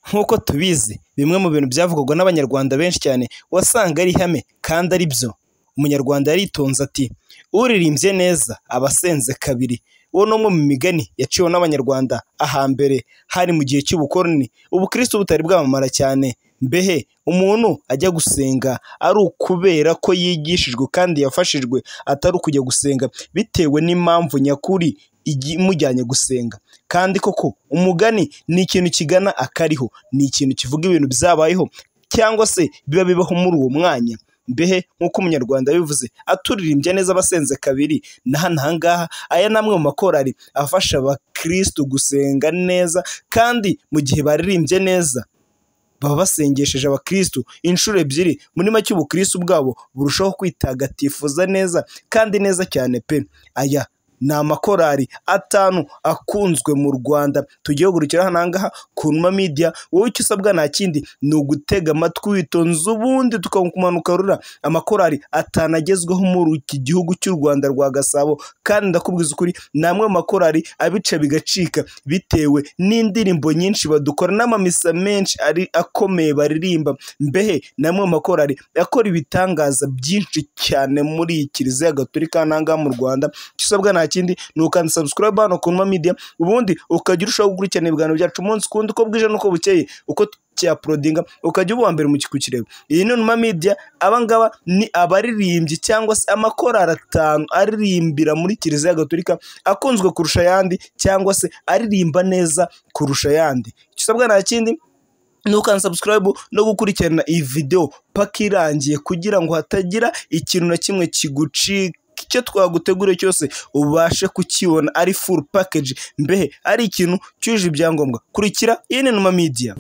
nk'uko tubizi bimwe mu bintu byavugwaga n'abanyarwanda benshi cyane wasanga ari ihame kandi ari byo umunyarwanda yaritonze ati uririmbye neza aba asenze kabiri uwo ni umwe mu migani yaciwe n'abanyarwanda ahambere hari mu gihe cy'ubukoroni ubukristo butari bwamamara cyane mbehe umuntu ajya gusenga ari ukubera ko yigishijwe kandi yafashijwe atari ukujya gusenga bitewe n'impamvu nyakuri igi- imujyanye gusenga kandi koko umugani ni ikintu kigana akariho ni ikintu kivuga ibintu byabayeho cyangwa se biba bibaho muri uwo mwanya mbehe nk'uko umunyarwanda yabivuze aturirimbye neza abasenze kabiri na hano aha ngaha aya ni amwe mu makorari afasha abakristo gusenga neza kandi mu gihe baririmbye neza baba basengesheje abakristo inshuro ebyiri muri make ubukristo bwabo burushaho kwitagatifuza neza kandi neza cyane pe aya ni amakorari atanu akunzwe mu rwanda tugiye kugurukira hano aha ngaha ku Numa Media wowe icyo usabwa nta kindi ni ugutega amatwi witonze ubundi tukakumanuka rura amakorari atanu agezweho muri iki gihugu cy'u rwanda rwa gasabo kandi ndakubwiza ukuri ni amwe mu makorari abica bigacika bitewe n'indirimbo nyinshi badukora n'amamisa menshi ari akomeye baririmba mbehe ni amwe mu makorari akora ibitangaza byinshi cyane muri iyi kiliziya gatolika hano aha ngaha mu rwanda icyo usabwa nta kindi ni ukanda subscribe hano ku Numa Media ubundi ukajya urushaho gukurikirana ibiganiro byacu umunsi ku wundi uko bwije n'uko bukeye uko cyapurodinga ukajya uba uwa mbere mu kikukireba iyi ni Numa Media aba ngaba ni abaririmbyi cyangwa se amakorari atanu aririmbira muri kiliziya gatolika akunzwe kurusha ayandi cyangwa se aririmba neza kurusha ayandi icyo usabwa nta kindi ni ukansubscribe no gukurikirana iyi videwo paka irangiye kugira ngo hatagira ikintu na kimwe kigucika icyo twaguteguriye cyose ubashe kukibona ari full package mbehe ari ikintu cyujuje ibyangombwa kurikira iyi ni Numa Media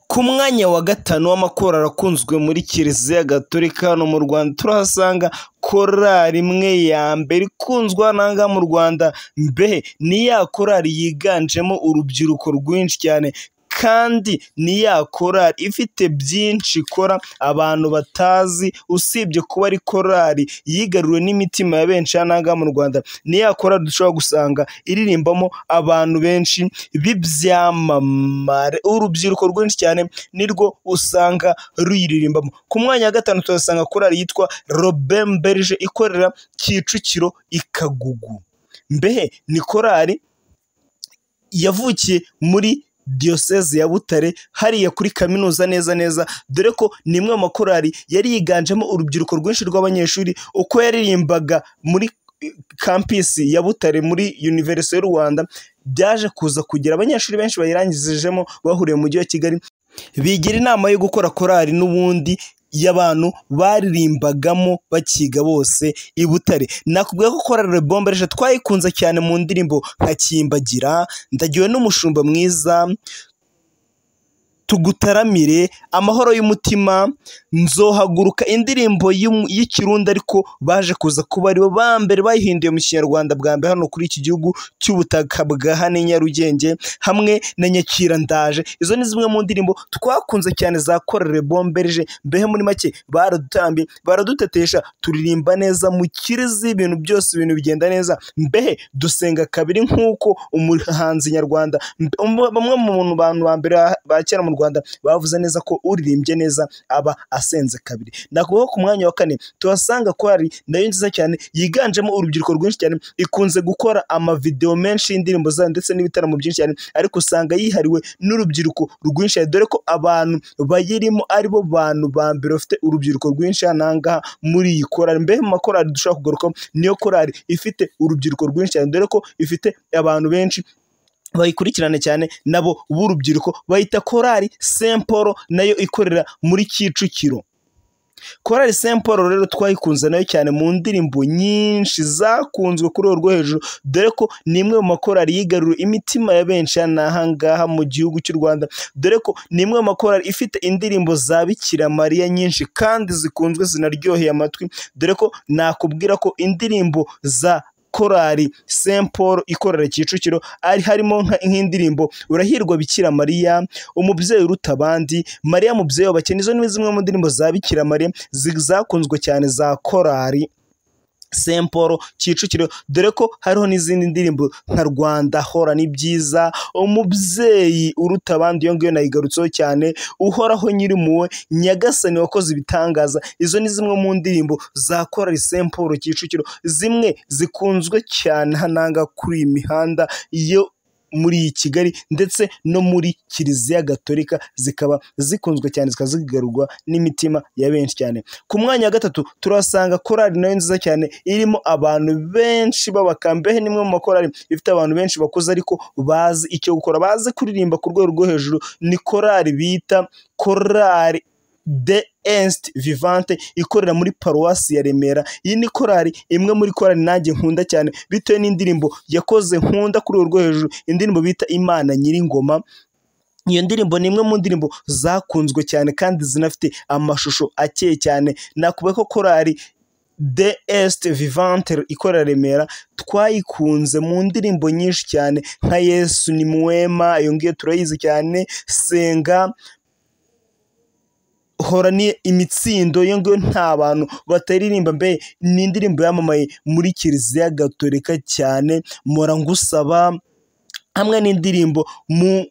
ku mwanya wa gatanu w'amakorali akunzwe muri kiliziya gatolika hano mu rwanda turahasanga korali imwe ya mbere ikunzwe hano aha ngaha mu rwanda mbehe ni ya korali yiganjemo urubyiruko rwinshi cyane kandi ni ya korali ifite byinshi ikora abantu batazi usibye kuba ari korali yigaruriwe n'imitima ya benshi hano aha ngaha mu rwanda ni ya korali dushobora gusanga iririmbamo abantu benshi b'ibyamamare urubyiruko rwinshi cyane nirwo usanga ruyiririmbamo ku mwanya wa gatanu tuhasanga korali yitwa robemberije ikorera kicukiro ikagugu mbehe ni korali yavukiye muri diyoseze ya butare hariya kuri kaminuza neza neza dore ko ni imwe mu makorali yari yiganjemo urubyiruko rwinshi rw'abanyeshuri uko yaririmbaga muri eh, kampisi ya butare muri univerisite y'u rwanda byaje kuza kugira abanyeshuri benshi bayirangizijemo bahuriye mu mujyi wa kigali bigira inama yo gukora korali n'ubundi y'abantu baririmbagamo bakiga bose i Butare nakubwira ko korali Rebombereje twayikunze cyane mu ndirimbo nka Kimbagira ndagiwe n'umushumba mwiza tugutaramire amahoro y'umutima nzohaguruka indirimbo y'umu- y'ikirundi ariko baje kuza kuba ari bo ba mbere bayihinduye mu kinyarwanda bwa mbere hano kuri iki gihugu cy'ubutaka bwa hano i nyarugenge hamwe na nyakira ndaje izo ni zimwe mu ndirimbo twakunze cyane za korere bombereje mbehe muri make baradutambye baradutetesha turirimba neza mu kirizi ibintu byose ibintu bigenda neza mbehe dusenga kabiri nk'uko umuhanzi nyarwanda mbe- umwe- bamwe mu bantu ba mbere ba- ba kera mu rwanda bavuze neza ko uririmbye neza aba asenze kabiri nakuvuga ko ku mwanya wa kane tuhasanga ko hari nayo nziza cyane yiganjemo urubyiruko rwinshi cyane ikunze gukora amavideo menshi y'indirimbo zayo ndetse n'ibitaramo byinshi cyane ariko usanga yihariwe n'urubyiruko rwinshi cyane dore ko abantu bayirimo aribo bantu ba mbere bafite urubyiruko rwinshi hano aha ngaha muri iyi korali mbe mu makorali dushobora kugarukaho niyo korali ifite urubyiruko rwinshi cyane dore ko ifite abantu benshi bayikurikirane cyane nabo b'urubyiruko bayita korali semporo nayo ikorera muri kicukiro korali semporo rero twayikunze nayo cyane mu ndirimbo nyinshi zakunzwe kuri urwo rwo hejuru dore ko ni imwe mu makorali yigaruriye imitima ya benshi hano aha ngaha mu gihugu cy'u rwanda dore ko ni imwe mu makorali ifite indirimbo za bikira mariya nyinshi kandi zikunzwe zinaryoheye amatwi dore ko nakubwira ko indirimbo za korali Saint Paul ikorera Kicukiro ari harimo nka- nk'indirimbo Urahirwa Bikira Mariya umubyeyi uruta abandi Mariya mubyeyi w'abakene izo ni zimwe mu ndirimbo za Bikira Mariya zi- zakunzwe cyane za korali Saint Paul Kicukiro dore ko hariho n'izindi ndirimbo nka Rwanda hora ni byiza umubyeyi uruta abandi iyo ngiyo nayigarutseho cyane uhoraho nyir'impuhwe nyagasani wakoze ibitangaza izo ni zimwe mu ndirimbo za korali Saint Paul Kicukiro zimwe zikunzwe cyane hananga kuri iyi mihanda yo muri iyi Kigali ndetse no muri Kiliziya Gatolika zikaba zikunzwe cyane zikaba zigarurwa n'imitima ya benshi cyane ku mwanya wa gatatu turasanga korali nayo nziza cyane irimo abantu benshi b'abakambehe nimwe mu makorali ifite abantu benshi bakuze ariko bazi icyo gukora bazi kuririmba ku rwego rwo hejuru ni korali bita korali de est vivante ikorera muri paruwasi ya remera iyi ni korali imwe muri korali nanjye nkunda cyane bitewe n'indirimbo yakoze nkunda kuri urwo rwo hejuru indirimbo bita imana nyir'ingoma iyo ndirimbo ni imwe mu ndirimbo zakunzwe cyane kandi zinafite amashusho akeye cyane nakubaye ko korali de est vivante ikorera remera twayikunze mu ndirimbo nyinshi cyane nka yesu ni mwema iyo ngiyo turayizi cyane senga hora ni imitsindo iyo ngiyo nta bantu bataririmba mbe ni indirimbo yamamaye muri kiliziya gatolika cyane mora ngusaba hamwe n'indirimbo mu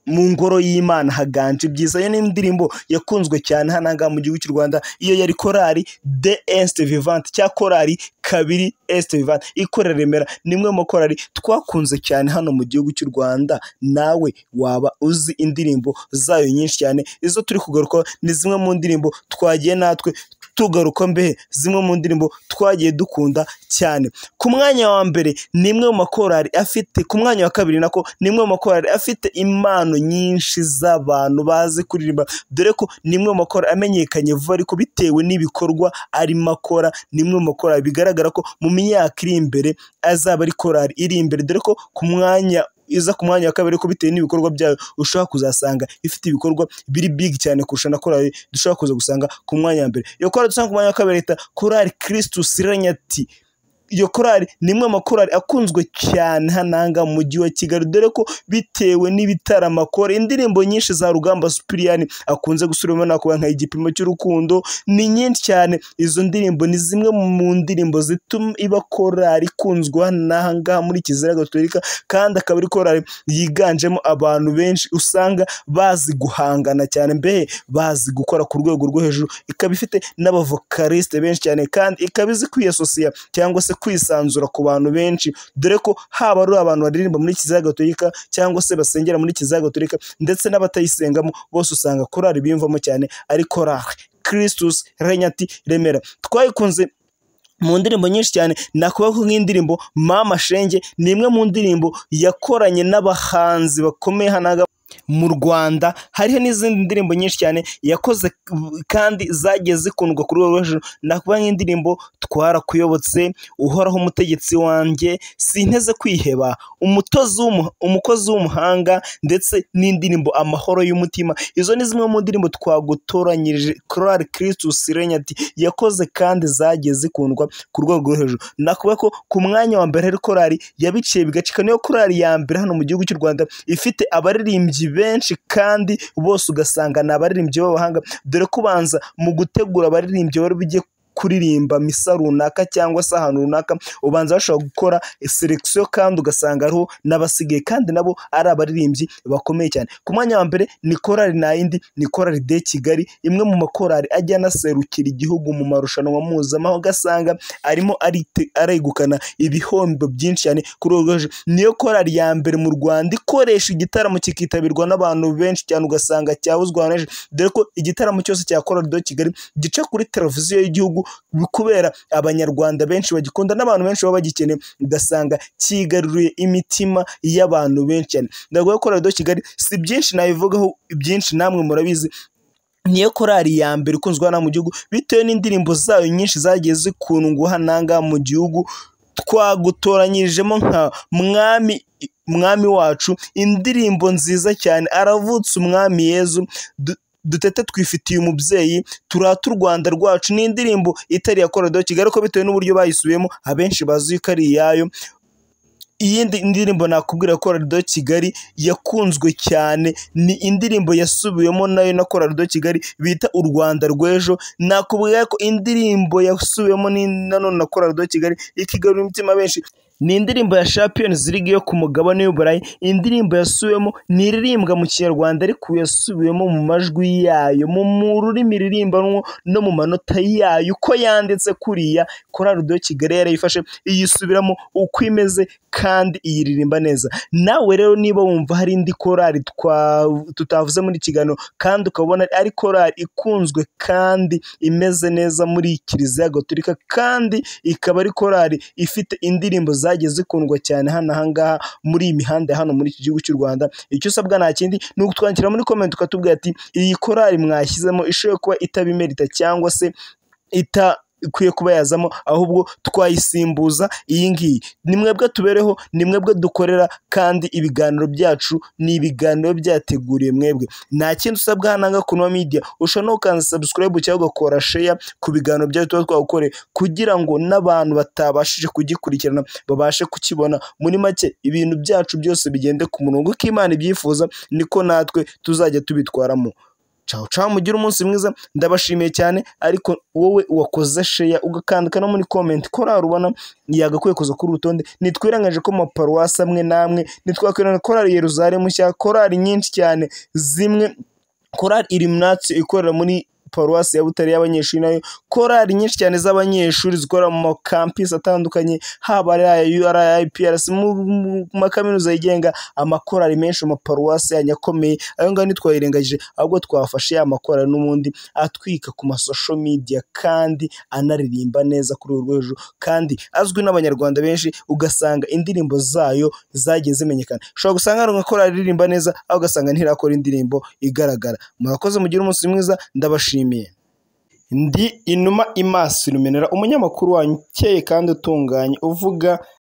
mu ngoro y'imana haganje ibyiza iyo ni indirimbo yakunzwe cyane hano aha ngaha mu gihugu cy'u rwanda iyo yari korali de este vivante cya korali kabiri este vivante ikorera remera ni imwe mu makorali twakunze cyane hano mu gihugu cy'u rwanda nawe waba uzi indirimbo zayo nyinshi cyane izo turi kugarukaho ni zimwe mu ndirimbo twagiye natwe tugaruka mbehe zimwe mu ndirimbo twagiye dukunda cyane ku mwanya wa mbere ni imwe mu makorali afite ku mwanya wa kabiri nako ni imwe mu makorali afite impano nyinshi z'abantu bazi kuririmba dore ko ni imwe mu makorali amenyekanye vuba ariko bitewe n'ibikorwa arimo akora ni imwe mu makorali bigaragara ko mu myaka iri imbere azaba ari korali iri imbere dore ko ku mwanya iza ku mwanya wa kabiri ariko bitewe n'ibikorwa byayo ushobora kuzasanga ifite ibikorwa biri big cyane kurusha na korali dushobora kuza gusanga ku mwanya wa mbere iyo korali dusanga ku mwanya wa kabiri leta korali kiristus iranyati iyo korali ni imwe mu makorali akunzwe cyane hananga mu mujyi wa kigali dore ko bitewe n'ibitaramo akora indirimbo nyinshi za rugamba supiriyani akunze gusubiramo nakuba nka igipimo cy'urukundo ni nyinshi cyane izo ndirimbo ni zimwe mu ndirimbo zituma iba korali ikunzwe hanaha ngaha muri kizira gatolika kandi akaba ari korali yiganjemo abantu benshi usanga bazi guhangana cyane mbehe bazi gukora ku rwego rwo hejuru ikaba ifite n'abavokarisite benshi cyane kandi ikaba izi kwiyasosiya cyangwa se kwisanzura ku bantu benshi dore ko haba ari abantu baririmba muri kiliziya gatolika cyangwa se basengera muri kiliziya gatolika ndetse n'abatayisengamo bose usanga korali biyumvamo cyane ari korali kiristus renyati remera twayikunze mu ndirimbo nyinshi cyane nakubaho nk'indirimbo mama shenge ni imwe mu ndirimbo yakoranye n'abahanzi bakomeye hanaga mu Rwanda hariho n'izindi ndirimbo nyinshi cyane yakoze kandi zagiye zikundwa kuri rwego rwo hejuru nakubaho nk'indirimbo twarakuyobotse uhoraho umutegetsi wanjye sinteze kwiheba umutozi w'umuha- umukozi w'umuhanga ndetse n'indirimbo amahoro y'umutima izo ni zimwe mu ndirimbo twagutoranyirije korali kiristus renyati yakoze kandi zagiye zikundwa ku rwego rwo hejuru nakuvuga ko ku mwanya wa mbere hari korali yabiciye bigacika niyo korali ya mbere hano mu gihugu cy'u rwanda ifite abaririmbyi benshi kandi bose ugasanga ni abaririmbyi b'abahanga dore ko ubanza mu gutegura abaririmbyi bari bujye kuririmba misa runaka cyangwa se ahantu runaka ubanza bashobora gukora selekisiyo kandi ugasanga hariho n'abasigaye kandi nabo ari abaririmbyi bakomeye cyane ku mwanya wa mbere ni korali ntayindi ni korali de kigali imwe mu makorali ajya anaserukira igihugu mu marushanwa mpuzamahanga ugasanga arimo arite- aregukana ibihombo byinshi cyane kuri urwo rwego niyo korali ya mbere mu rwanda ikoresha igitaramo kikitabirwa n'abantu benshi cyane ugasanga cyabuzwa ahantu henshi dore ko igitaramo cyose cya korali de kigali gica kuri televiziyo y'igihugu kubera abanyarwanda benshi bagikunda n'abantu benshi baba bagikeneye ugasanga cyigaruriye imitima y'abantu benshi cyane ndavuga ko korali de kigali si byinshi nabivugaho byinshi namwe murabizi niyo korali ya mbere ikunzwe hano mu gihugu bitewe n'indirimbo zayo nyinshi zagiye zikundwa hano aha ngaha mu gihugu twagutoranyijemo nka mwami mwami wacu indirimbo nziza cyane aravutse umwami yezu Du- dutete twifitiye umubyeyi turate u rwanda rwacu ni indirimbo itari iya korodoro kigali ariko bitewe n'uburyo bayisubiyemo abenshi bazi ko ari iyayo iyindi ndirimbo nakubwira korali do kigali yakunzwe cyane ni indirimbo yasubiwemo nayo na korali do kigali bita u rwanda rw'ejo nakubwira ko indirimbo yasubiwemo ni- na none na korali do kigali ikigarura imitima benshi ni indirimbo ya Champions League yo ku mugabane w'Uburayi indirimbo yasubiwemo ni iririmbwa mu kinyarwanda ariko yasubiwemo mu majwi yayo mu mu rurimi ririmbanwa no mu manota yayo uko yanditse kuriya korali do kigali yarayifashe iyisubiramo uko imeze kandi iyiririmba neza nawe rero niba wumva hari indi korali twa- tutavuze muri iki kiganiro kandi ukabona ari korali ikunzwe kandi imeze neza muri kiliziya gatolika kandi ikaba ari korali ifite indirimbo zagiye zikundwa cyane hano ahangaha muri iyi mihanda ya hano muri iki gihugu cy'u rwanda icyo usabwa nta kindi ni ukutwandikira muri komenti ukatubwira ati iyi korali mwashyizemo ishobora kuba itabimerita cyangwa se ita ikwiye kuba yazamo ahubwo twayisimbuza iyi ngiyi ni mwebwe tubereho ni mwebwe dukorera kandi ibiganiro byacu ni ibiganiro byateguriye mwebwe nta kindi usabwa hano ngaha ku Numa media ushobora no gukanza subscribe cyangwa ugakora share ku biganiro byacu tuba twagukoreye kugira ngo n'abantu batabashije kugikurikirana babashe kukibona muri make ibintu byacu byose bigende ku murongo uko Imana ibyifuza niko natwe tuzajya tubitwaramo caho caho mugire umunsi mwiza ndabashimiye cyane ariko wowe wakoze sheya ugakandika no muri komenti ko rari ubona yagakwiye kuza kuri uru rutonde nitwirengaje ko mu maparuwasi amwe n'amwe nitwakwirana korari yeruzalemu nshya korari nyinshi cyane zimwe korari iliminatio ikorera muri paruwasi ya butare y'abanyeshuri nayo korari nyinshi cyane z'abanyeshuri zikorera mu makampisi atandukanye haba ari aya URI, IPRC mu mu makaminuza yigenga amakorari menshi mu maparuwasi yanyu akomeye ayo ngayo ntitwayirengagije ahubwo twafashe ya makorari n'ubundi atwika ku masosho media kandi anaririmba neza kuri urwo hejuru kandi azwi n'abanyarwanda benshi ugasanga indirimbo zayo zagiye zimenyekana ushobora gusanga hari nka korari iririmba neza aho ugasanga ntirakora indirimbo igaragara murakoze mugire umunsi mwiza ndabashimiye ndi inuma imaso iluminera umunyamakuru wanyu ukeye kandi utunganye uvuga